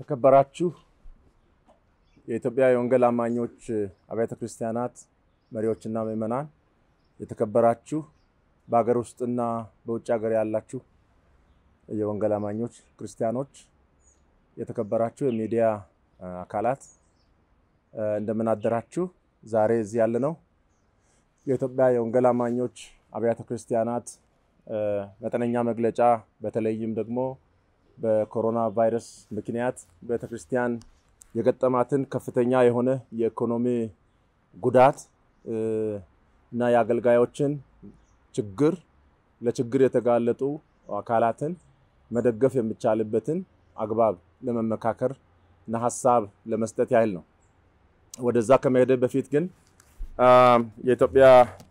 የተከበራችሁ የኢትዮጵያ የወንጌል አማኞች አብያተ ክርስቲያናት መሪዎችና ምዕመናን፣ የተከበራችሁ በሀገር ውስጥና በውጭ ሀገር ያላችሁ የወንጌል አማኞች ክርስቲያኖች፣ የተከበራችሁ የሚዲያ አካላት እንደምን አደራችሁ። ዛሬ እዚህ ያለነው የኢትዮጵያ የወንጌል አማኞች አብያተ ክርስቲያናት መጠነኛ መግለጫ በተለይም ደግሞ በኮሮና ቫይረስ ምክንያት ቤተክርስቲያን የገጠማትን ከፍተኛ የሆነ የኢኮኖሚ ጉዳት እና የአገልጋዮችን ችግር ለችግር የተጋለጡ አካላትን መደገፍ የሚቻልበትን አግባብ ለመመካከር እና ሀሳብ ለመስጠት ያህል ነው። ወደዛ ከመሄደ በፊት ግን የኢትዮጵያ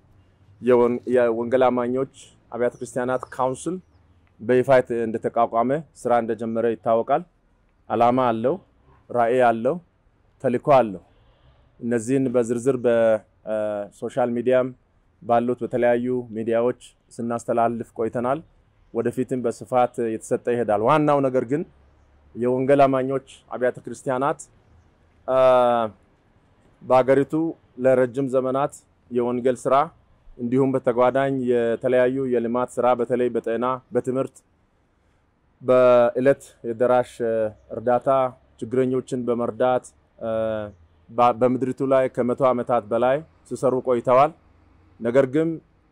የወንጌል አማኞች አብያተ ክርስቲያናት ካውንስል በይፋ እንደተቋቋመ ስራ እንደጀመረ ይታወቃል። አላማ አለው፣ ራዕይ አለው፣ ተልዕኮ አለው። እነዚህን በዝርዝር በሶሻል ሚዲያም ባሉት በተለያዩ ሚዲያዎች ስናስተላልፍ ቆይተናል። ወደፊትም በስፋት የተሰጠ ይሄዳል። ዋናው ነገር ግን የወንጌል አማኞች አብያተ ክርስቲያናት በሀገሪቱ ለረጅም ዘመናት የወንጌል ስራ እንዲሁም በተጓዳኝ የተለያዩ የልማት ስራ በተለይ በጤና፣ በትምህርት፣ በእለት የደራሽ እርዳታ ችግረኞችን በመርዳት በምድሪቱ ላይ ከመቶ ዓመታት በላይ ሲሰሩ ቆይተዋል። ነገር ግን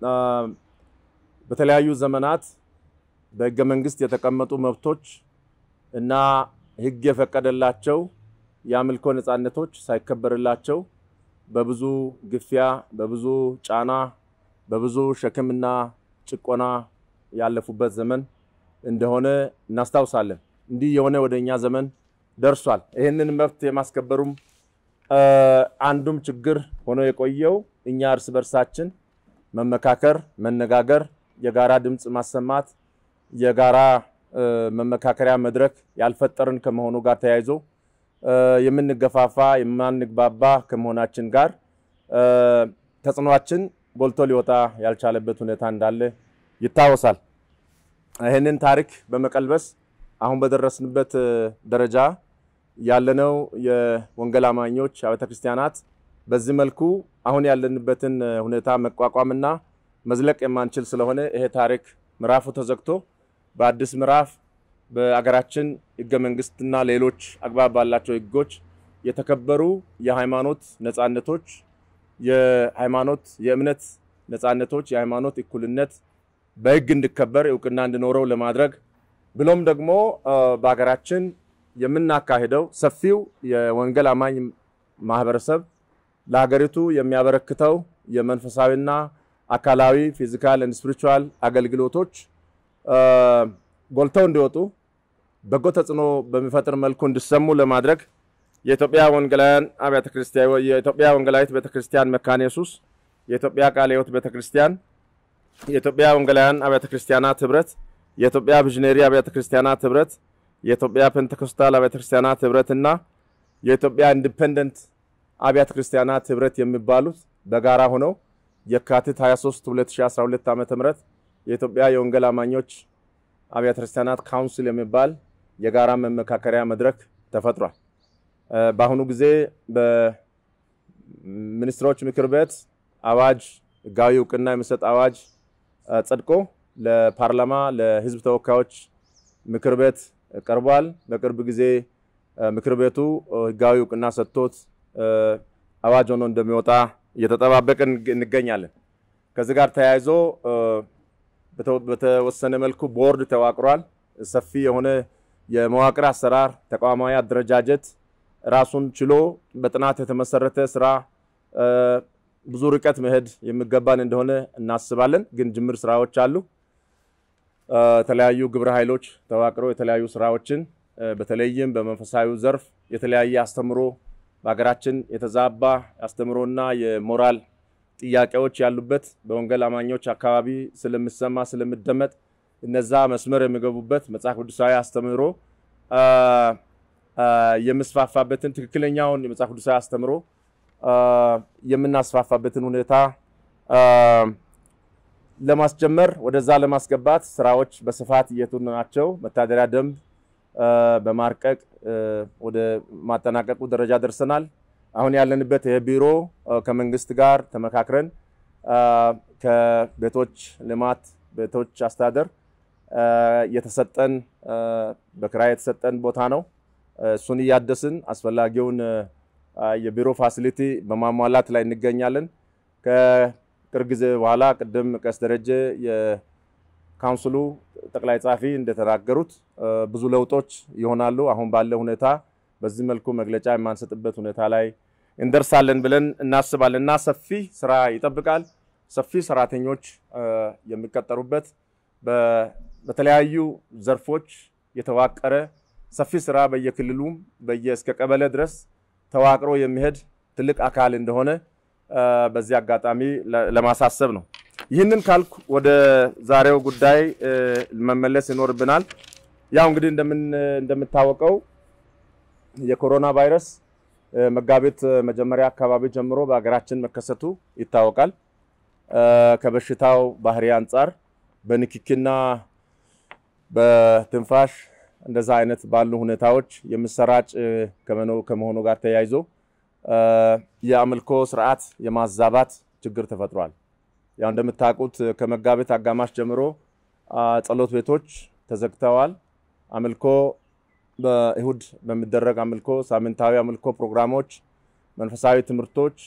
በተለያዩ ዘመናት በሕገ መንግስት የተቀመጡ መብቶች እና ሕግ የፈቀደላቸው የአምልኮ ነፃነቶች ሳይከበርላቸው በብዙ ግፊያ፣ በብዙ ጫና በብዙ ሸክምና ጭቆና ያለፉበት ዘመን እንደሆነ እናስታውሳለን። እንዲህ የሆነ ወደ እኛ ዘመን ደርሷል። ይህንን መብት የማስከበሩም አንዱም ችግር ሆኖ የቆየው እኛ እርስ በርሳችን መመካከር፣ መነጋገር፣ የጋራ ድምፅ ማሰማት፣ የጋራ መመካከሪያ መድረክ ያልፈጠርን ከመሆኑ ጋር ተያይዞ የምንገፋፋ የማንግባባ ከመሆናችን ጋር ተጽዕኖአችን ጎልቶ ሊወጣ ያልቻለበት ሁኔታ እንዳለ ይታወሳል። ይህንን ታሪክ በመቀልበስ አሁን በደረስንበት ደረጃ ያለነው የወንጌል አማኞች አብያተ ክርስቲያናት በዚህ መልኩ አሁን ያለንበትን ሁኔታ መቋቋምና መዝለቅ የማንችል ስለሆነ ይሄ ታሪክ ምዕራፉ ተዘግቶ በአዲስ ምዕራፍ በአገራችን ሕገ መንግስትና ሌሎች አግባብ ባላቸው ሕጎች የተከበሩ የሃይማኖት ነፃነቶች የሃይማኖት የእምነት ነፃነቶች የሃይማኖት እኩልነት በህግ እንዲከበር እውቅና እንዲኖረው ለማድረግ ብሎም ደግሞ በሀገራችን የምናካሄደው ሰፊው የወንጌል አማኝ ማህበረሰብ ለሀገሪቱ የሚያበረክተው የመንፈሳዊና አካላዊ ፊዚካል ኤንድ ስፒሪቹዋል አገልግሎቶች ጎልተው እንዲወጡ በጎ ተጽዕኖ በሚፈጥር መልኩ እንዲሰሙ ለማድረግ የኢትዮጵያ ወንጌላውያን አብያተ ክርስቲያን የኢትዮጵያ ወንጌላዊት ቤተክርስቲያን መካነ ኢየሱስ፣ የኢትዮጵያ ቃለ ሕይወት ቤተክርስቲያን፣ የኢትዮጵያ ወንጌላውያን አብያተ ክርስቲያናት ህብረት፣ የኢትዮጵያ ቪዥነሪ አብያተ ክርስቲያናት ህብረት፣ የኢትዮጵያ ፔንቴኮስታል አብያተ ክርስቲያናት ህብረት እና የኢትዮጵያ ኢንዲፔንደንት አብያተ ክርስቲያናት ህብረት የሚባሉት በጋራ ሆነው የካቲት 23 2012 ዓ.ም የኢትዮጵያ የወንጌል አማኞች አብያተ ክርስቲያናት ካውንስል የሚባል የጋራ መመካከሪያ መድረክ ተፈጥሯል። በአሁኑ ጊዜ በሚኒስትሮች ምክር ቤት አዋጅ ህጋዊ እውቅና የሚሰጥ አዋጅ ጸድቆ ለፓርላማ ለህዝብ ተወካዮች ምክር ቤት ቀርቧል። በቅርብ ጊዜ ምክር ቤቱ ህጋዊ እውቅና ሰጥቶት አዋጅ ሆኖ እንደሚወጣ እየተጠባበቅን እንገኛለን። ከዚህ ጋር ተያይዞ በተወሰነ መልኩ ቦርድ ተዋቅሯል። ሰፊ የሆነ የመዋቅር አሰራር ተቋማዊ አደረጃጀት ራሱን ችሎ በጥናት የተመሰረተ ስራ ብዙ ርቀት መሄድ የሚገባን እንደሆነ እናስባለን። ግን ጅምር ስራዎች አሉ። የተለያዩ ግብረ ኃይሎች ተዋቅረው የተለያዩ ስራዎችን በተለይም በመንፈሳዊ ዘርፍ የተለያየ አስተምሮ በሀገራችን የተዛባ አስተምሮና የሞራል ጥያቄዎች ያሉበት በወንጌል አማኞች አካባቢ ስለሚሰማ ስለሚደመጥ እነዛ መስመር የሚገቡበት መጽሐፍ ቅዱሳዊ አስተምህሮ የምስፋፋበትን ትክክለኛውን የመጽሐፍ ቅዱሳዊ አስተምሮ የምናስፋፋበትን ሁኔታ ለማስጀመር ወደዛ ለማስገባት ስራዎች በስፋት እየቱ ናቸው። መተዳደሪያ ደንብ በማርቀቅ ወደ ማጠናቀቁ ደረጃ ደርሰናል። አሁን ያለንበት የቢሮ ከመንግስት ጋር ተመካክረን ከቤቶች ልማት ቤቶች አስተዳደር የተሰጠን በክራይ የተሰጠን ቦታ ነው። እሱን እያደስን አስፈላጊውን የቢሮ ፋሲሊቲ በማሟላት ላይ እንገኛለን። ከቅርብ ጊዜ በኋላ ቅድም ቀስ ደረጀ የካውንስሉ ጠቅላይ ጸሐፊ እንደተናገሩት ብዙ ለውጦች ይሆናሉ። አሁን ባለው ሁኔታ በዚህ መልኩ መግለጫ የማንሰጥበት ሁኔታ ላይ እንደርሳለን ብለን እናስባለን እና ሰፊ ስራ ይጠብቃል። ሰፊ ሰራተኞች የሚቀጠሩበት በተለያዩ ዘርፎች የተዋቀረ ሰፊ ስራ በየክልሉም በየ እስከ ቀበሌ ድረስ ተዋቅሮ የሚሄድ ትልቅ አካል እንደሆነ በዚህ አጋጣሚ ለማሳሰብ ነው። ይህንን ካልኩ ወደ ዛሬው ጉዳይ መመለስ ይኖርብናል። ያው እንግዲህ እንደምታወቀው የኮሮና ቫይረስ መጋቢት መጀመሪያ አካባቢ ጀምሮ በሀገራችን መከሰቱ ይታወቃል። ከበሽታው ባህሪ አንጻር በንክኪና በትንፋሽ እንደዛ አይነት ባሉ ሁኔታዎች የሚሰራጭ ከመሆኑ ጋር ተያይዞ የአምልኮ ስርዓት የማዛባት ችግር ተፈጥሯል። ያው እንደምታውቁት ከመጋቢት አጋማሽ ጀምሮ ጸሎት ቤቶች ተዘግተዋል። አምልኮ በእሁድ በሚደረግ አምልኮ፣ ሳምንታዊ አምልኮ ፕሮግራሞች፣ መንፈሳዊ ትምህርቶች፣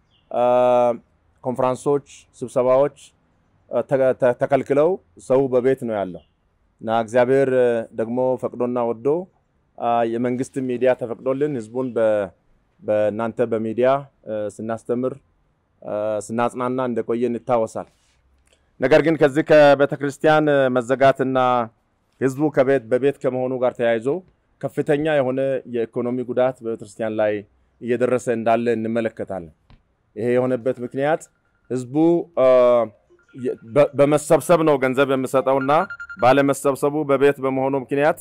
ኮንፈራንሶች፣ ስብሰባዎች ተከልክለው ሰው በቤት ነው ያለው እና እግዚአብሔር ደግሞ ፈቅዶና ወዶ የመንግስት ሚዲያ ተፈቅዶልን ህዝቡን በእናንተ በሚዲያ ስናስተምር ስናጽናና እንደቆየን ይታወሳል። ነገር ግን ከዚህ ከቤተ ክርስቲያን መዘጋትና ህዝቡ ከቤት በቤት ከመሆኑ ጋር ተያይዞ ከፍተኛ የሆነ የኢኮኖሚ ጉዳት በቤተክርስቲያን ላይ እየደረሰ እንዳለ እንመለከታለን። ይሄ የሆነበት ምክንያት ህዝቡ በመሰብሰብ ነው ገንዘብ የምሰጠውና ባለመሰብሰቡ በቤት በመሆኑ ምክንያት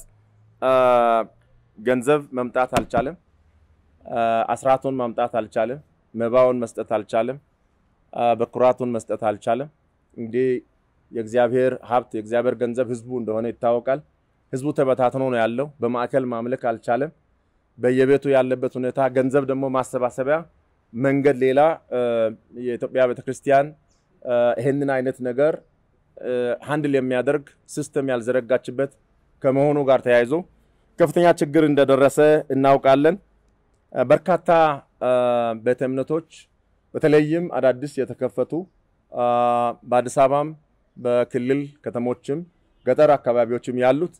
ገንዘብ መምጣት አልቻለም። አስራቱን ማምጣት አልቻለም። መባውን መስጠት አልቻለም። በኩራቱን መስጠት አልቻለም። እንግዲህ የእግዚአብሔር ሀብት የእግዚአብሔር ገንዘብ ህዝቡ እንደሆነ ይታወቃል። ህዝቡ ተበታትኖ ነው ያለው። በማዕከል ማምለክ አልቻለም። በየቤቱ ያለበት ሁኔታ ገንዘብ ደግሞ ማሰባሰቢያ መንገድ ሌላ የኢትዮጵያ ቤተክርስቲያን ይህንን አይነት ነገር ሃንድል የሚያደርግ ሲስተም ያልዘረጋችበት ከመሆኑ ጋር ተያይዞ ከፍተኛ ችግር እንደደረሰ እናውቃለን። በርካታ ቤተ እምነቶች በተለይም አዳዲስ የተከፈቱ በአዲስ አበባም በክልል ከተሞችም ገጠር አካባቢዎችም ያሉት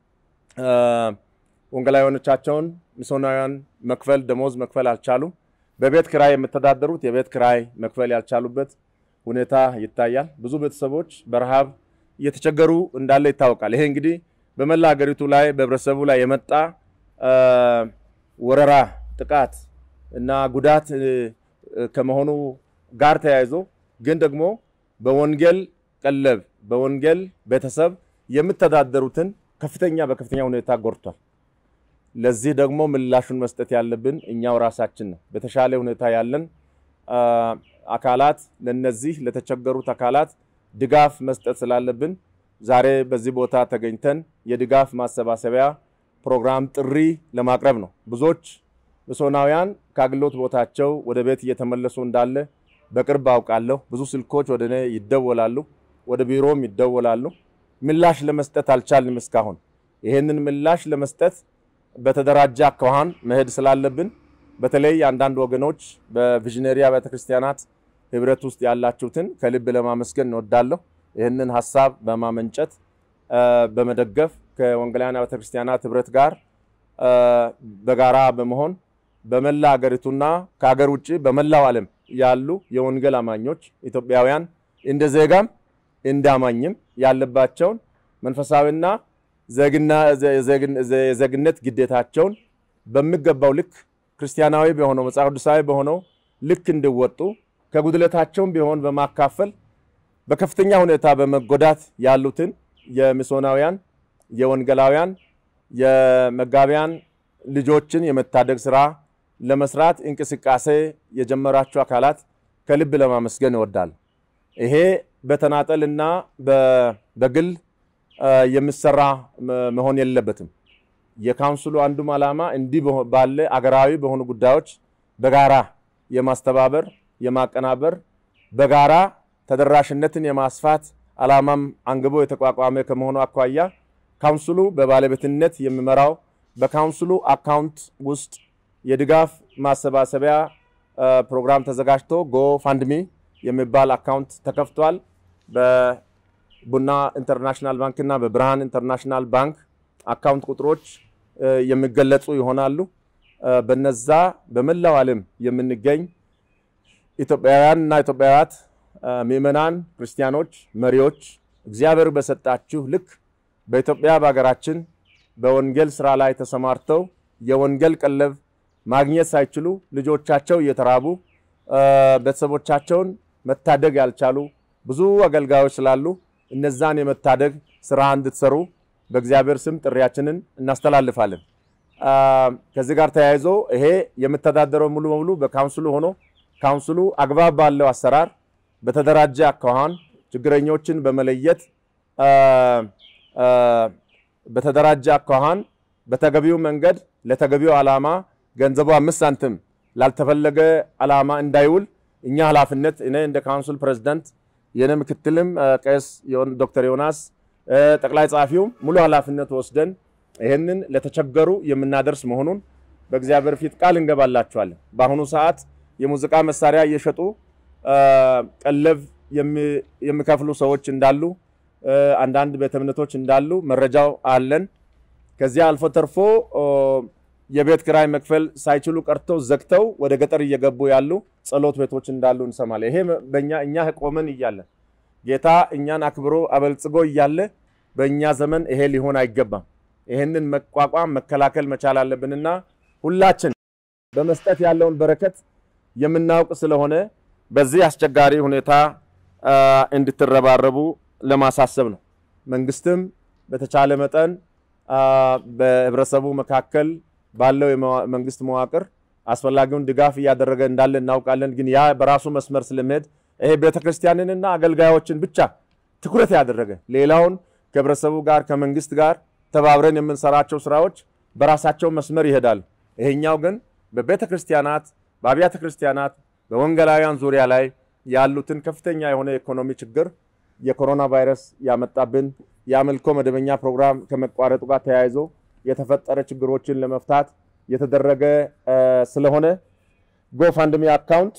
ወንጌላውያኖቻቸውን ሚስዮናውያን መክፈል ደሞዝ መክፈል አልቻሉም። በቤት ክራይ የምተዳደሩት የቤት ክራይ መክፈል ያልቻሉበት ሁኔታ ይታያል። ብዙ ቤተሰቦች በረሃብ እየተቸገሩ እንዳለ ይታወቃል። ይሄ እንግዲህ በመላ ሀገሪቱ ላይ በህብረተሰቡ ላይ የመጣ ወረራ፣ ጥቃት እና ጉዳት ከመሆኑ ጋር ተያይዞ ግን ደግሞ በወንጌል ቀለብ በወንጌል ቤተሰብ የምተዳደሩትን ከፍተኛ በከፍተኛ ሁኔታ ጎድቷል። ለዚህ ደግሞ ምላሹን መስጠት ያለብን እኛው ራሳችን ነው። በተሻለ ሁኔታ ያለን አካላት ለነዚህ ለተቸገሩት አካላት ድጋፍ መስጠት ስላለብን ዛሬ በዚህ ቦታ ተገኝተን የድጋፍ ማሰባሰቢያ ፕሮግራም ጥሪ ለማቅረብ ነው። ብዙዎች ሚስዮናውያን ከአገልግሎት ቦታቸው ወደ ቤት እየተመለሱ እንዳለ በቅርብ አውቃለሁ። ብዙ ስልኮች ወደ እኔ ይደወላሉ፣ ወደ ቢሮም ይደወላሉ። ምላሽ ለመስጠት አልቻልንም እስካሁን። ይህንን ምላሽ ለመስጠት በተደራጀ አኳኋን መሄድ ስላለብን በተለይ አንዳንድ ወገኖች በቪዥነሪ አብያተ ክርስቲያናት ህብረት ውስጥ ያላችሁትን ከልብ ለማመስገን እንወዳለሁ። ይህንን ሀሳብ በማመንጨት በመደገፍ ከወንጌላውያን አብያተ ክርስቲያናት ህብረት ጋር በጋራ በመሆን በመላ ሀገሪቱና ከሀገር ውጭ በመላው ዓለም ያሉ የወንጌል አማኞች ኢትዮጵያውያን እንደ ዜጋም እንደ አማኝም ያለባቸውን መንፈሳዊና የዜግነት ግዴታቸውን በሚገባው ልክ ክርስቲያናዊ በሆነው መጽሐፍ ቅዱሳዊ በሆነው ልክ እንዲወጡ ከጉድለታቸውም ቢሆን በማካፈል በከፍተኛ ሁኔታ በመጎዳት ያሉትን የሚስዮናውያን፣ የወንጌላውያን፣ የመጋቢያን ልጆችን የመታደግ ስራ ለመስራት እንቅስቃሴ የጀመራችሁ አካላት ከልብ ለማመስገን እወዳለሁ። ይሄ በተናጠልና በግል የሚሰራ መሆን የለበትም። የካውንስሉ አንዱም ዓላማ እንዲህ ባለ አገራዊ በሆኑ ጉዳዮች በጋራ የማስተባበር የማቀናበር በጋራ ተደራሽነትን የማስፋት ዓላማም አንግቦ የተቋቋመ ከመሆኑ አኳያ ካውንስሉ በባለቤትነት የሚመራው በካውንስሉ አካውንት ውስጥ የድጋፍ ማሰባሰቢያ ፕሮግራም ተዘጋጅቶ ጎ ፋንድሚ የሚባል አካውንት ተከፍቷል። በቡና ኢንተርናሽናል ባንክ እና በብርሃን ኢንተርናሽናል ባንክ አካውንት ቁጥሮች የሚገለጹ ይሆናሉ። በነዛ በመላው ዓለም የምንገኝ ኢትዮጵያውያን እና ኢትዮጵያውያት ምዕመናን፣ ክርስቲያኖች፣ መሪዎች እግዚአብሔር በሰጣችሁ ልክ በኢትዮጵያ በሀገራችን በወንጌል ስራ ላይ ተሰማርተው የወንጌል ቀለብ ማግኘት ሳይችሉ ልጆቻቸው እየተራቡ ቤተሰቦቻቸውን መታደግ ያልቻሉ ብዙ አገልጋዮች ስላሉ እነዛን የመታደግ ስራ እንድትሰሩ በእግዚአብሔር ስም ጥሪያችንን እናስተላልፋለን። ከዚህ ጋር ተያይዞ ይሄ የምተዳደረው ሙሉ በሙሉ በካውንስሉ ሆኖ ካውንስሉ አግባብ ባለው አሰራር በተደራጀ አኳኋን ችግረኞችን በመለየት በተደራጀ አኳኋን በተገቢው መንገድ ለተገቢው ዓላማ ገንዘቡ አምስት ሳንቲም ላልተፈለገ ዓላማ እንዳይውል እኛ ኃላፊነት እኔ እንደ ካውንስል ፕሬዚዳንት የኔ ምክትልም ቄስ ዶክተር ዮናስ ጠቅላይ ጸሐፊውም ሙሉ ኃላፊነት ወስደን ይህንን ለተቸገሩ የምናደርስ መሆኑን በእግዚአብሔር ፊት ቃል እንገባላችኋለን። በአሁኑ ሰዓት የሙዚቃ መሳሪያ እየሸጡ ቀለብ የሚከፍሉ ሰዎች እንዳሉ፣ አንዳንድ ቤተ እምነቶች እንዳሉ መረጃው አለን። ከዚያ አልፎ ተርፎ የቤት ክራይ መክፈል ሳይችሉ ቀርተው ዘግተው ወደ ገጠር እየገቡ ያሉ ጸሎት ቤቶች እንዳሉ እንሰማለን። ይሄ በእኛ እኛ ቆመን እያለን ጌታ እኛን አክብሮ አበልጽጎ እያለ በእኛ ዘመን ይሄ ሊሆን አይገባም። ይሄንን መቋቋም መከላከል መቻል አለብንና ሁላችን በመስጠት ያለውን በረከት የምናውቅ ስለሆነ በዚህ አስቸጋሪ ሁኔታ እንድትረባረቡ ለማሳሰብ ነው። መንግስትም በተቻለ መጠን በህብረተሰቡ መካከል ባለው የመንግስት መዋቅር አስፈላጊውን ድጋፍ እያደረገ እንዳለ እናውቃለን። ግን ያ በራሱ መስመር ስለሚሄድ ይሄ ቤተክርስቲያንንና አገልጋዮችን ብቻ ትኩረት ያደረገ ሌላውን ከህብረተሰቡ ጋር ከመንግስት ጋር ተባብረን የምንሰራቸው ስራዎች በራሳቸው መስመር ይሄዳሉ። ይሄኛው ግን በቤተ ክርስቲያናት፣ በአብያተ ክርስቲያናት፣ በወንጌላውያን ዙሪያ ላይ ያሉትን ከፍተኛ የሆነ የኢኮኖሚ ችግር የኮሮና ቫይረስ ያመጣብን የአምልኮ መደበኛ ፕሮግራም ከመቋረጡ ጋር ተያይዞ የተፈጠረ ችግሮችን ለመፍታት የተደረገ ስለሆነ ጎፋንድሚ አካውንት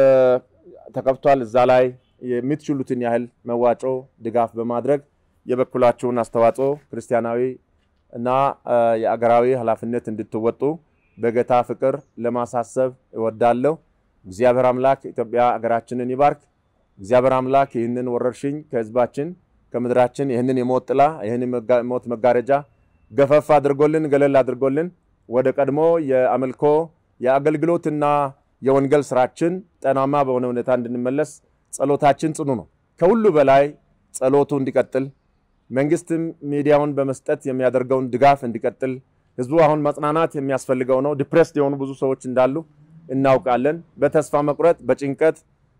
ተከፍቷል። እዛ ላይ የምትችሉትን ያህል መዋጮ ድጋፍ በማድረግ የበኩላችሁን አስተዋጽኦ ክርስቲያናዊ እና የአገራዊ ኃላፊነት እንድትወጡ በጌታ ፍቅር ለማሳሰብ እወዳለሁ። እግዚአብሔር አምላክ ኢትዮጵያ አገራችንን ይባርክ። እግዚአብሔር አምላክ ይህንን ወረርሽኝ ከህዝባችን ከምድራችን ይህንን የሞት ጥላ ይህን ሞት መጋረጃ ገፈፍ አድርጎልን ገለል አድርጎልን ወደ ቀድሞ የአምልኮ የአገልግሎትና የወንጌል ስራችን ጤናማ በሆነ ሁኔታ እንድንመለስ ጸሎታችን ጽኑ ነው። ከሁሉ በላይ ጸሎቱ እንዲቀጥል መንግስትም ሚዲያውን በመስጠት የሚያደርገውን ድጋፍ እንዲቀጥል ህዝቡ አሁን መጽናናት የሚያስፈልገው ነው። ዲፕሬስድ የሆኑ ብዙ ሰዎች እንዳሉ እናውቃለን። በተስፋ መቁረጥ በጭንቀት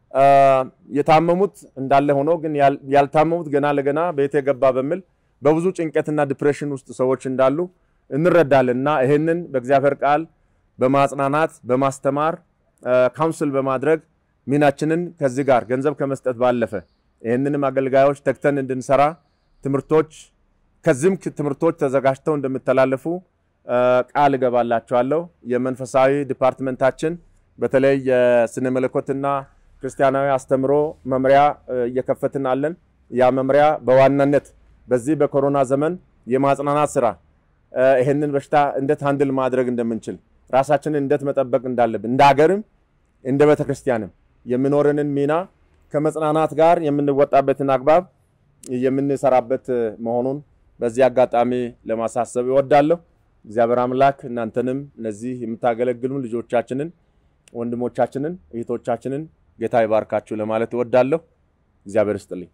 የታመሙት እንዳለ ሆኖ ግን ያልታመሙት ገና ለገና ቤት የገባ በሚል በብዙ ጭንቀትና ዲፕሬሽን ውስጥ ሰዎች እንዳሉ እንረዳለን እና ይህንን በእግዚአብሔር ቃል በማጽናናት በማስተማር ካውንስል በማድረግ ሚናችንን ከዚህ ጋር ገንዘብ ከመስጠት ባለፈ ይህንንም አገልጋዮች ተግተን እንድንሰራ ትምህርቶች ከዚህም ትምህርቶች ተዘጋጅተው እንደሚተላለፉ ቃል እገባላቸዋለሁ። የመንፈሳዊ ዲፓርትመንታችን በተለይ የስነ መለኮትና ክርስቲያናዊ አስተምሮ መምሪያ እየከፈትን አለን። ያ መምሪያ በዋናነት በዚህ በኮሮና ዘመን የማጽናናት ስራ ይህንን በሽታ እንዴት ሃንድል ማድረግ እንደምንችል ራሳችንን እንዴት መጠበቅ እንዳለብን እንደ ሀገርም እንደ ቤተ ክርስቲያንም የሚኖረንን ሚና ከመጽናናት ጋር የምንወጣበትን አግባብ የምንሰራበት መሆኑን በዚህ አጋጣሚ ለማሳሰብ እወዳለሁ። እግዚአብሔር አምላክ እናንተንም እነዚህ የምታገለግሉ ልጆቻችንን፣ ወንድሞቻችንን፣ እህቶቻችንን ጌታ ይባርካችሁ ለማለት እወዳለሁ። እግዚአብሔር ይስጥልኝ።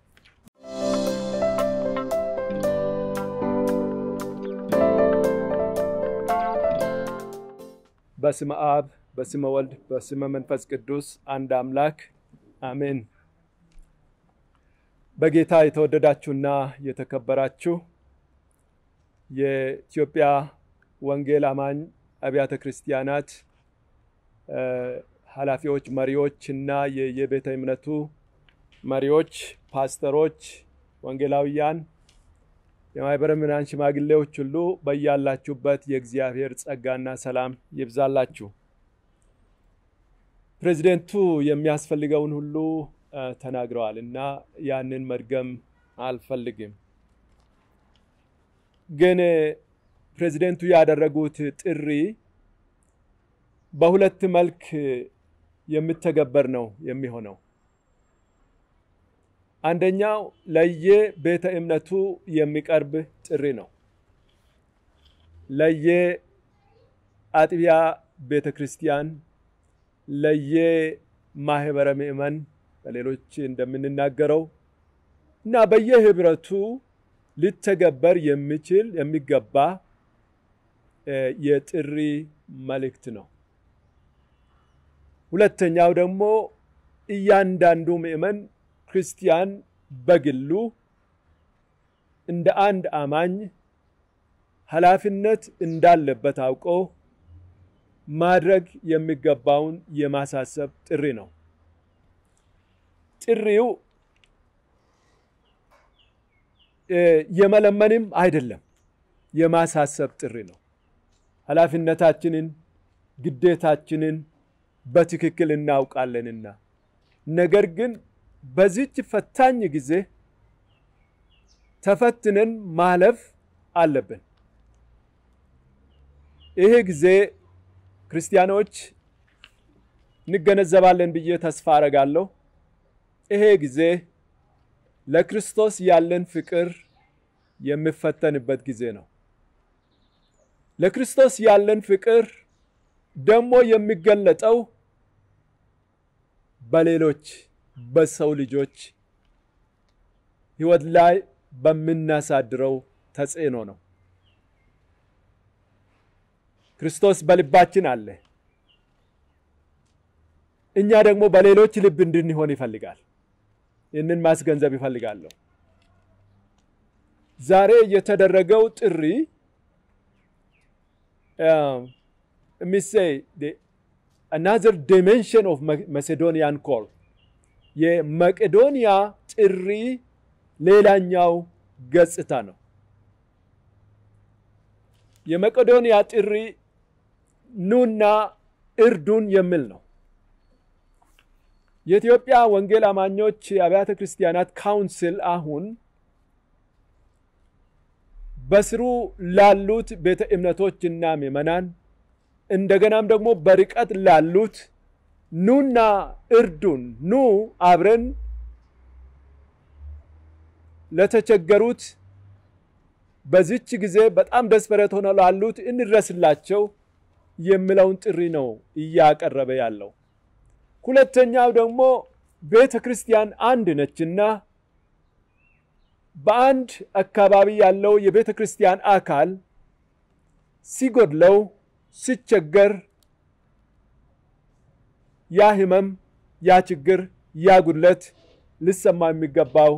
በስመ አብ በስመ ወልድ በስመ መንፈስ ቅዱስ አንድ አምላክ አሜን። በጌታ የተወደዳችሁና የተከበራችሁ የኢትዮጵያ ወንጌል አማኝ አብያተ ክርስቲያናት ኃላፊዎች፣ መሪዎች እና የቤተ እምነቱ መሪዎች፣ ፓስተሮች፣ ወንጌላውያን፣ የማህበረ ምዕመናን ሽማግሌዎች ሁሉ በያላችሁበት የእግዚአብሔር ጸጋና ሰላም ይብዛላችሁ። ፕሬዚደንቱ የሚያስፈልገውን ሁሉ ተናግረዋል እና ያንን መድገም አልፈልግም። ግን ፕሬዚደንቱ ያደረጉት ጥሪ በሁለት መልክ የሚተገበር ነው የሚሆነው። አንደኛው ለየ ቤተ እምነቱ የሚቀርብ ጥሪ ነው። ለየ አጥቢያ ቤተ ክርስቲያን፣ ለየ ማህበረ ምእመን በሌሎች እንደምንናገረው እና በየህብረቱ ሊተገበር የሚችል የሚገባ የጥሪ መልእክት ነው። ሁለተኛው ደግሞ እያንዳንዱ ምእመን ክርስቲያን በግሉ እንደ አንድ አማኝ ኃላፊነት እንዳለበት አውቆ ማድረግ የሚገባውን የማሳሰብ ጥሪ ነው። ጥሪው የመለመንም አይደለም፣ የማሳሰብ ጥሪ ነው። ኃላፊነታችንን ግዴታችንን በትክክል እናውቃለንና ነገር ግን በዚች ፈታኝ ጊዜ ተፈትነን ማለፍ አለብን። ይሄ ጊዜ ክርስቲያኖች እንገነዘባለን ብዬ ተስፋ አረጋለሁ። ይሄ ጊዜ ለክርስቶስ ያለን ፍቅር የሚፈተንበት ጊዜ ነው። ለክርስቶስ ያለን ፍቅር ደግሞ የሚገለጠው በሌሎች በሰው ልጆች ሕይወት ላይ በምናሳድረው ተጽዕኖ ነው። ክርስቶስ በልባችን አለ። እኛ ደግሞ በሌሎች ልብ እንድንሆን ይፈልጋል። ይህንን ማስገንዘብ ይፈልጋለሁ። ዛሬ የተደረገው ጥሪ የሚሰይ አናዘር ዲሜንሽን ኦፍ መሴዶኒያን ኮል የመቄዶንያ ጥሪ ሌላኛው ገጽታ ነው። የመቄዶንያ ጥሪ ኑና እርዱን የሚል ነው። የኢትዮጵያ ወንጌል አማኞች አብያተ ክርስቲያናት ካውንስል አሁን በስሩ ላሉት ቤተ እምነቶችና ምዕመናን እንደገናም ደግሞ በርቀት ላሉት ኑና እርዱን፣ ኑ አብረን ለተቸገሩት በዚች ጊዜ በጣም ደስፐሬት ሆነው ላሉት እንድረስላቸው የሚለውን ጥሪ ነው እያቀረበ ያለው። ሁለተኛው ደግሞ ቤተ ክርስቲያን አንድ ነችና በአንድ አካባቢ ያለው የቤተ ክርስቲያን አካል ሲጎድለው ሲቸገር ያ ህመም፣ ያ ችግር፣ ያ ጉድለት ሊሰማ የሚገባው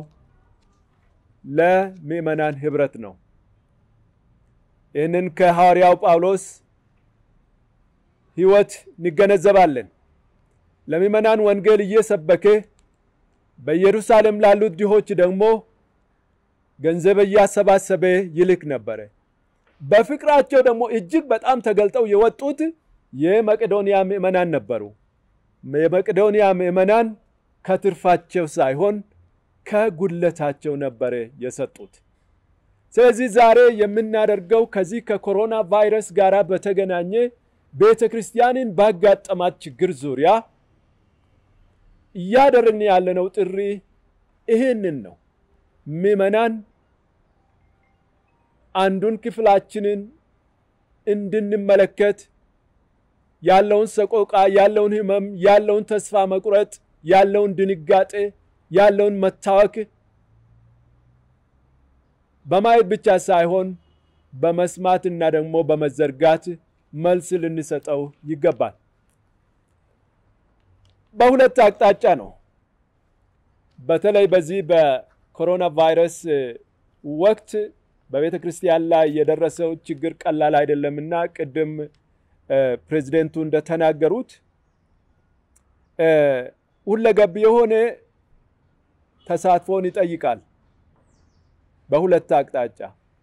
ለምዕመናን ህብረት ነው። ይህንን ከሐዋርያው ጳውሎስ ህይወት እንገነዘባለን። ለምዕመናን ወንጌል እየሰበከ በኢየሩሳሌም ላሉት ድሆች ደግሞ ገንዘብ እያሰባሰበ ይልክ ነበረ። በፍቅራቸው ደግሞ እጅግ በጣም ተገልጠው የወጡት የመቄዶንያ ምዕመናን ነበሩ። የመቄዶንያ ምዕመናን ከትርፋቸው ሳይሆን ከጉድለታቸው ነበረ የሰጡት። ስለዚህ ዛሬ የምናደርገው ከዚህ ከኮሮና ቫይረስ ጋር በተገናኘ ቤተ ክርስቲያንን ባጋጠማት ችግር ዙሪያ እያደረግን ያለነው ጥሪ ይህንን ነው። ምዕመናን አንዱን ክፍላችንን እንድንመለከት ያለውን ሰቆቃ፣ ያለውን ህመም፣ ያለውን ተስፋ መቁረጥ፣ ያለውን ድንጋጤ፣ ያለውን መታወክ በማየት ብቻ ሳይሆን በመስማትና ደግሞ በመዘርጋት መልስ ልንሰጠው ይገባል። በሁለት አቅጣጫ ነው። በተለይ በዚህ በኮሮና ቫይረስ ወቅት በቤተ ክርስቲያን ላይ የደረሰው ችግር ቀላል አይደለምና ቅድም ፕሬዚደንቱ እንደተናገሩት ሁለገብ የሆነ ተሳትፎን ይጠይቃል በሁለት አቅጣጫ።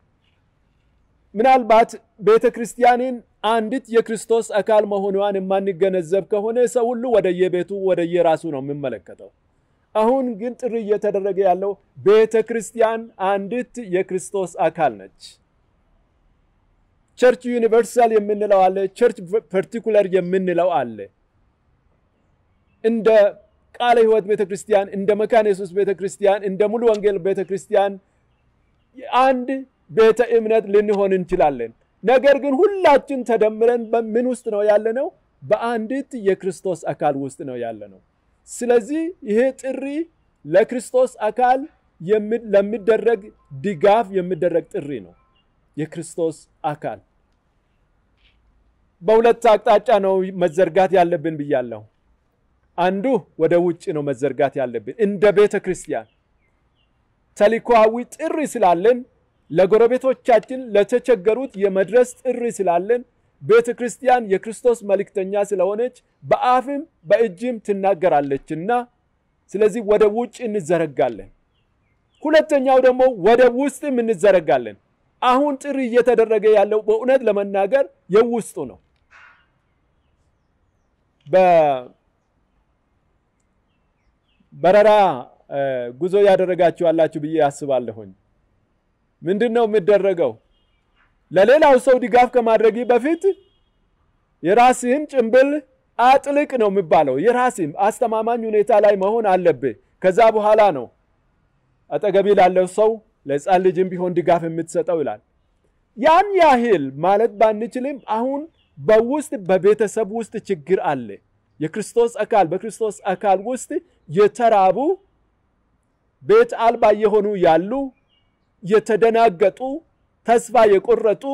ምናልባት ቤተ ክርስቲያንን አንዲት የክርስቶስ አካል መሆኗን የማንገነዘብ ከሆነ ሰው ሁሉ ወደየቤቱ ወደየራሱ ነው የሚመለከተው። አሁን ግን ጥሪ እየተደረገ ያለው ቤተ ክርስቲያን አንዲት የክርስቶስ አካል ነች። ቸርች ዩኒቨርሳል የምንለው አለ፣ ቸርች ፐርቲኩለር የምንለው አለ። እንደ ቃለ ሕይወት ቤተ ክርስቲያን፣ እንደ መካነ ኢየሱስ ቤተ ክርስቲያን፣ እንደ ሙሉ ወንጌል ቤተ ክርስቲያን አንድ ቤተ እምነት ልንሆን እንችላለን። ነገር ግን ሁላችን ተደምረን በምን ውስጥ ነው ያለነው? በአንዲት የክርስቶስ አካል ውስጥ ነው ያለነው። ስለዚህ ይሄ ጥሪ ለክርስቶስ አካል ለሚደረግ ድጋፍ የሚደረግ ጥሪ ነው። የክርስቶስ አካል በሁለት አቅጣጫ ነው መዘርጋት ያለብን ብያለሁ። አንዱ ወደ ውጭ ነው መዘርጋት ያለብን እንደ ቤተ ክርስቲያን ተልእኮአዊ ጥሪ ስላለን ለጎረቤቶቻችን ለተቸገሩት የመድረስ ጥሪ ስላለን ቤተ ክርስቲያን የክርስቶስ መልእክተኛ ስለሆነች በአፍም በእጅም ትናገራለችና ስለዚህ ወደ ውጭ እንዘረጋለን። ሁለተኛው ደግሞ ወደ ውስጥም እንዘረጋለን። አሁን ጥሪ እየተደረገ ያለው በእውነት ለመናገር የውስጡ ነው። በበረራ ጉዞ ያደረጋችሁ አላችሁ ብዬ አስባለሁኝ። ምንድን ነው የሚደረገው? ለሌላው ሰው ድጋፍ ከማድረግ በፊት የራስህን ጭንብል አጥልቅ ነው የሚባለው። የራስህም አስተማማኝ ሁኔታ ላይ መሆን አለብህ። ከዛ በኋላ ነው አጠገቢ ላለው ሰው ለሕፃን ልጅም ቢሆን ድጋፍ የምትሰጠው ይላል። ያን ያህል ማለት ባንችልም አሁን በውስጥ በቤተሰብ ውስጥ ችግር አለ። የክርስቶስ አካል በክርስቶስ አካል ውስጥ የተራቡ ቤት አልባ የሆኑ ያሉ የተደናገጡ ተስፋ የቆረጡ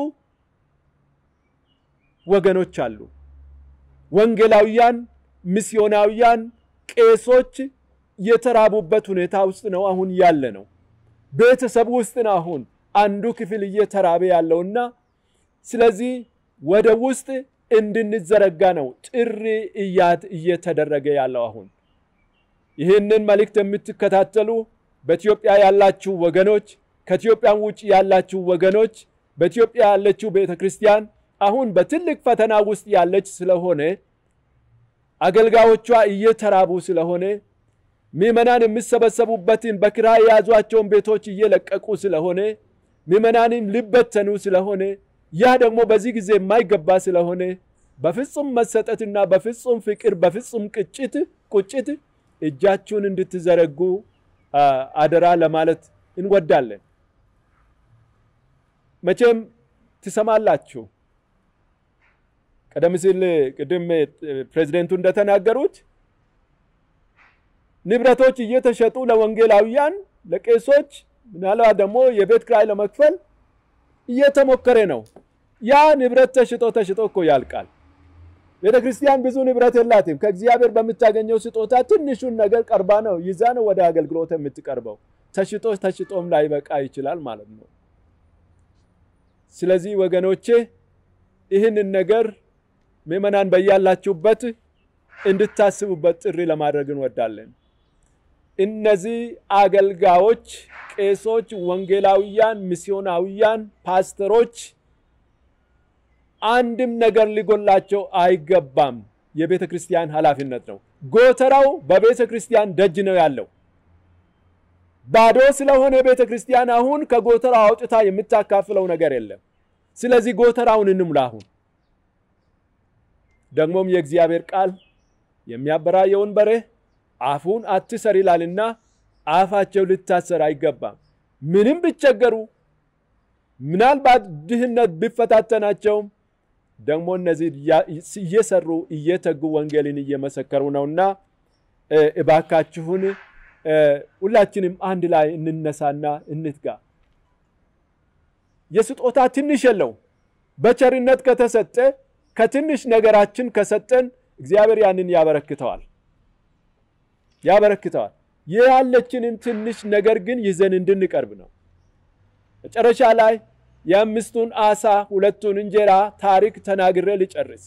ወገኖች አሉ። ወንጌላውያን፣ ሚስዮናውያን፣ ቄሶች የተራቡበት ሁኔታ ውስጥ ነው አሁን ያለ ነው። ቤተሰብ ውስጥ ነው አሁን አንዱ ክፍል እየተራበ ያለውና ስለዚህ ወደ ውስጥ እንድንዘረጋ ነው ጥሪ እያት እየተደረገ ያለው አሁን ይህንን መልእክት የምትከታተሉ በኢትዮጵያ ያላችሁ ወገኖች ከኢትዮጵያን ውጭ ያላችሁ ወገኖች በኢትዮጵያ ያለችው ቤተ ክርስቲያን አሁን በትልቅ ፈተና ውስጥ ያለች ስለሆነ አገልጋዮቿ እየተራቡ ስለሆነ ምዕመናን የሚሰበሰቡበትን በኪራይ የያዟቸውን ቤቶች እየለቀቁ ስለሆነ ምዕመናንም ሊበተኑ ስለሆነ ያ ደግሞ በዚህ ጊዜ የማይገባ ስለሆነ በፍጹም መሰጠትና በፍጹም ፍቅር በፍጹም ቅጭት ቁጭት እጃችሁን እንድትዘረጉ አደራ ለማለት እንወዳለን። መቼም ትሰማላችሁ። ቀደም ሲል ቅድም ፕሬዚደንቱ እንደተናገሩት ንብረቶች እየተሸጡ ለወንጌላውያን፣ ለቄሶች ምናልባት ደግሞ የቤት ኪራይ ለመክፈል እየተሞከረ ነው። ያ ንብረት ተሽጦ ተሽጦ እኮ ያልቃል። ቤተ ክርስቲያን ብዙ ንብረት የላትም። ከእግዚአብሔር በምታገኘው ስጦታ ትንሹን ነገር ቀርባ ነው ይዛ ነው ወደ አገልግሎት የምትቀርበው። ተሽጦ ተሽጦም ላይበቃ ይችላል ማለት ነው። ስለዚህ ወገኖቼ ይህንን ነገር ምዕመናን በያላችሁበት እንድታስቡበት ጥሪ ለማድረግ እንወዳለን። እነዚህ አገልጋዮች፣ ቄሶች፣ ወንጌላውያን፣ ሚስዮናውያን፣ ፓስተሮች አንድም ነገር ሊጎላቸው አይገባም። የቤተ ክርስቲያን ኃላፊነት ነው። ጎተራው በቤተ ክርስቲያን ደጅ ነው ያለው። ባዶ ስለሆነ ቤተ ክርስቲያን አሁን ከጎተራው አውጥታ የምታካፍለው ነገር የለም። ስለዚህ ጎተራውን እንሙላ። አሁን ደግሞም የእግዚአብሔር ቃል የሚያበራየውን በሬ አፉን አትሰር ይላልና አፋቸው ልታሰር አይገባም። ምንም ቢቸገሩ ምናልባት ድህነት ቢፈታተናቸውም ደግሞ እነዚህ እየሰሩ እየተጉ ወንጌልን እየመሰከሩ ነውና እባካችሁን ሁላችንም አንድ ላይ እንነሳና እንትጋ። የስጦታ ትንሽ የለውም። በቸርነት ከተሰጠ ከትንሽ ነገራችን ከሰጠን እግዚአብሔር ያንን ያበረክተዋል ያበረክተዋል። ያለችንን ትንሽ ነገር ግን ይዘን እንድንቀርብ ነው። መጨረሻ ላይ የአምስቱን አሳ ሁለቱን እንጀራ ታሪክ ተናግሬ ልጨርስ።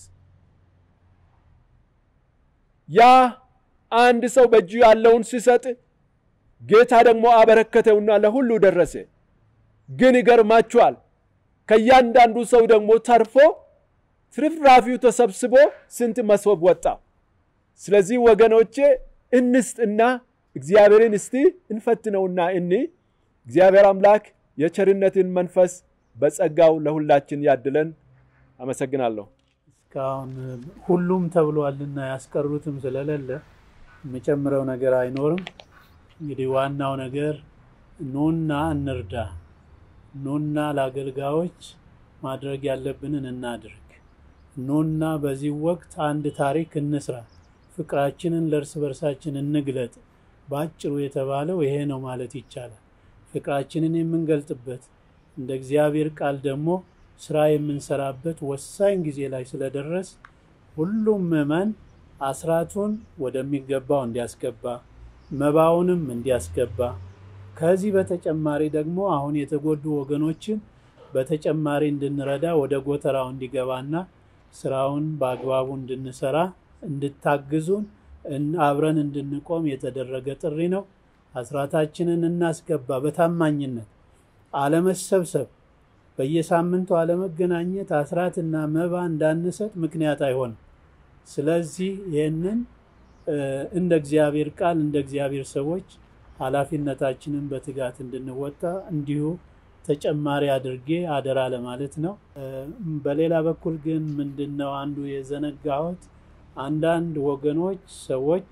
ያ አንድ ሰው በእጁ ያለውን ሲሰጥ ጌታ ደግሞ አበረከተውና ለሁሉ ደረሰ። ግን ይገርማችኋል ከእያንዳንዱ ሰው ደግሞ ተርፎ ትርፍራፊው ተሰብስቦ ስንት መሶብ ወጣ። ስለዚህ ወገኖቼ እንስጥና እግዚአብሔርን እስቲ እንፈትነውና እኒ እግዚአብሔር አምላክ የቸርነትን መንፈስ በጸጋው ለሁላችን ያድለን። አመሰግናለሁ። እስካሁን ሁሉም ተብሏልና ያስቀሩትም ስለሌለ የምጨምረው ነገር አይኖርም። እንግዲህ ዋናው ነገር ኑና እንርዳ፣ ኑና ለአገልጋዮች ማድረግ ያለብንን እናድርግ፣ ኑና በዚህ ወቅት አንድ ታሪክ እንስራ፣ ፍቅራችንን ለእርስ በርሳችን እንግለጥ። በአጭሩ የተባለው ይሄ ነው ማለት ይቻላል። ፍቅራችንን የምንገልጥበት እንደ እግዚአብሔር ቃል ደግሞ ስራ የምንሰራበት ወሳኝ ጊዜ ላይ ስለደረስ ሁሉም ምዕመን አስራቱን ወደሚገባው እንዲያስገባ መባውንም እንዲያስገባ ከዚህ በተጨማሪ ደግሞ አሁን የተጎዱ ወገኖችን በተጨማሪ እንድንረዳ ወደ ጎተራው እንዲገባና ስራውን በአግባቡ እንድንሰራ እንድታግዙን አብረን እንድንቆም የተደረገ ጥሪ ነው። አስራታችንን እናስገባ። በታማኝነት አለመሰብሰብ፣ በየሳምንቱ አለመገናኘት አስራትና መባ እንዳንሰጥ ምክንያት አይሆንም። ስለዚህ ይህንን እንደ እግዚአብሔር ቃል እንደ እግዚአብሔር ሰዎች ኃላፊነታችንን በትጋት እንድንወጣ እንዲሁ ተጨማሪ አድርጌ አደራ ለማለት ነው። በሌላ በኩል ግን ምንድን ነው አንዱ የዘነጋሁት አንዳንድ ወገኖች ሰዎች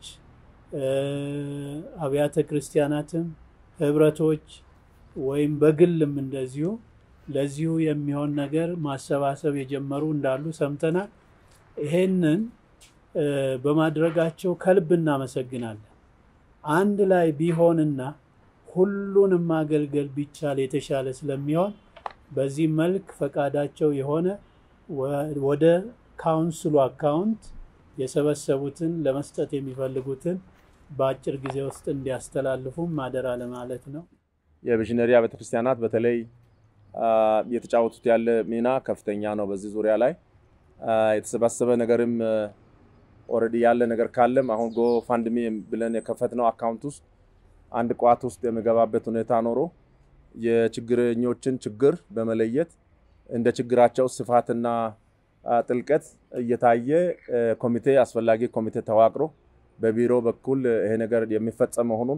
አብያተ ክርስቲያናትም ህብረቶች ወይም በግልም እንደዚሁ ለዚሁ የሚሆን ነገር ማሰባሰብ የጀመሩ እንዳሉ ሰምተናል። ይሄንን በማድረጋቸው ከልብ እናመሰግናለን። አንድ ላይ ቢሆንና ሁሉንም ማገልገል ቢቻል የተሻለ ስለሚሆን በዚህ መልክ ፈቃዳቸው የሆነ ወደ ካውንስሉ አካውንት የሰበሰቡትን ለመስጠት የሚፈልጉትን በአጭር ጊዜ ውስጥ እንዲያስተላልፉም ማደራ ለማለት ነው። የቪዥነሪ አብያተ ክርስቲያናት በተለይ የተጫወቱት ያለ ሚና ከፍተኛ ነው። በዚህ ዙሪያ ላይ የተሰባሰበ ነገርም ኦልሬዲ ያለ ነገር ካለም አሁን ጎ ፋንድሚ ብለን የከፈትነው አካውንት ውስጥ አንድ ቋት ውስጥ የሚገባበት ሁኔታ ኖሮ የችግረኞችን ችግር በመለየት እንደ ችግራቸው ስፋትና ጥልቀት እየታየ ኮሚቴ አስፈላጊ ኮሚቴ ተዋቅሮ በቢሮ በኩል ይሄ ነገር የሚፈጸም መሆኑን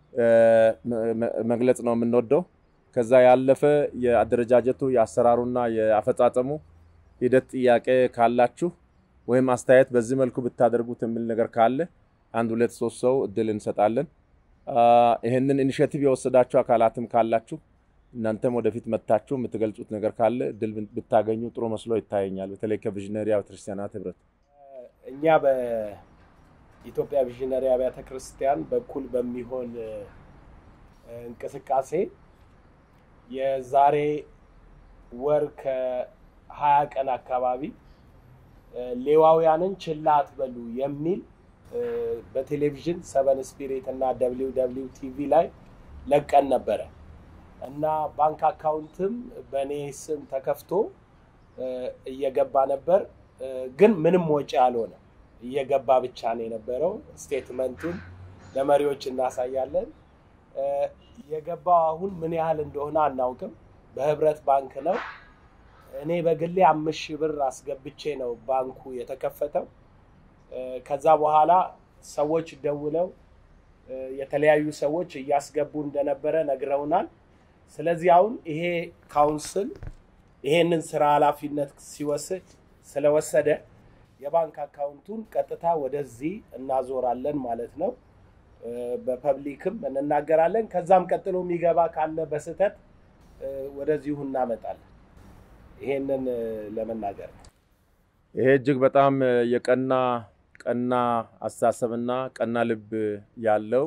መግለጽ ነው የምንወደው። ከዛ ያለፈ የአደረጃጀቱ የአሰራሩና የአፈጻጸሙ ሂደት ጥያቄ ካላችሁ ወይም አስተያየት በዚህ መልኩ ብታደርጉት የሚል ነገር ካለ አንድ ሁለት ሶስት ሰው እድል እንሰጣለን። ይህንን ኢኒሽቲቭ የወሰዳችሁ አካላትም ካላችሁ እናንተም ወደፊት መጥታችሁ የምትገልጹት ነገር ካለ እድል ብታገኙ ጥሩ መስሎ ይታየኛል። በተለይ ከቪዥነሪ አብያተ ክርስቲያናት ህብረት እኛ በኢትዮጵያ ቪዥነሪ አብያተ ክርስቲያን በኩል በሚሆን እንቅስቃሴ የዛሬ ወር ከሀያ ቀን አካባቢ ሌዋውያንን ችላ አትበሉ የሚል በቴሌቪዥን ሰቨን ስፒሪት እና ደብሊው ደብሊው ቲቪ ላይ ለቀን ነበረ እና ባንክ አካውንትም በእኔ ስም ተከፍቶ እየገባ ነበር። ግን ምንም ወጪ አልሆነ፣ እየገባ ብቻ ነው የነበረው። ስቴትመንቱን ለመሪዎች እናሳያለን። የገባው አሁን ምን ያህል እንደሆነ አናውቅም። በህብረት ባንክ ነው። እኔ በግሌ አምስት ሺህ ብር አስገብቼ ነው ባንኩ የተከፈተው። ከዛ በኋላ ሰዎች ደውለው የተለያዩ ሰዎች እያስገቡ እንደነበረ ነግረውናል። ስለዚህ አሁን ይሄ ካውንስል ይሄንን ስራ ኃላፊነት ሲወስድ ስለወሰደ የባንክ አካውንቱን ቀጥታ ወደዚህ እናዞራለን ማለት ነው። በፐብሊክም እንናገራለን። ከዛም ቀጥሎ የሚገባ ካለ በስህተት ወደዚሁ እናመጣለን። ይሄንን ለመናገር ነው። ይሄ እጅግ በጣም የቀና ቀና አስተሳሰብና ቀና ልብ ያለው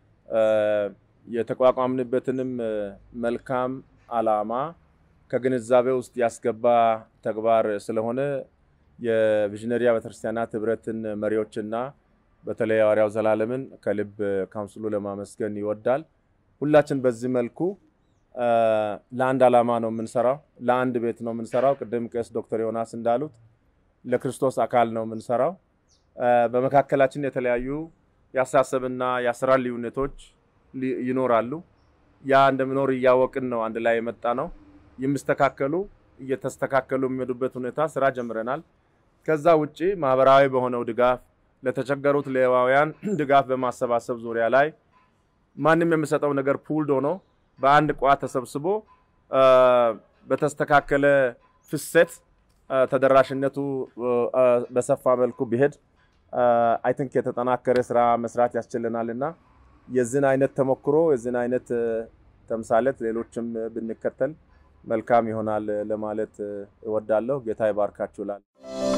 የተቋቋምንበትንም መልካም አላማ ከግንዛቤ ውስጥ ያስገባ ተግባር ስለሆነ የቪዥነሪ አብያተ ክርስቲያናት ህብረትን መሪዎችና በተለይ ሐዋርያው ዘላለምን ከልብ ካውንስሉ ለማመስገን ይወዳል። ሁላችን በዚህ መልኩ ለአንድ ዓላማ ነው የምንሰራው፣ ለአንድ ቤት ነው የምንሰራው። ቅድም ቄስ ዶክተር ዮናስ እንዳሉት ለክርስቶስ አካል ነው የምንሰራው። በመካከላችን የተለያዩ የአስተሳሰብና የአሰራር ልዩነቶች ይኖራሉ። ያ እንደሚኖር እያወቅን ነው አንድ ላይ የመጣ ነው። የሚስተካከሉ እየተስተካከሉ የሚሄዱበት ሁኔታ ስራ ጀምረናል። ከዛ ውጭ ማህበራዊ በሆነው ድጋፍ ለተቸገሩት ሌዋውያን ድጋፍ በማሰባሰብ ዙሪያ ላይ ማንም የሚሰጠው ነገር ፑልድ ሆኖ በአንድ ቋት ተሰብስቦ በተስተካከለ ፍሰት ተደራሽነቱ በሰፋ መልኩ ቢሄድ አይ ቲንክ የተጠናከረ ስራ መስራት ያስችለናል እና የዚህን አይነት ተሞክሮ የዚህን አይነት ተምሳሌት ሌሎችም ብንከተል መልካም ይሆናል ለማለት እወዳለሁ። ጌታ ይባርካችሁ እላለሁ።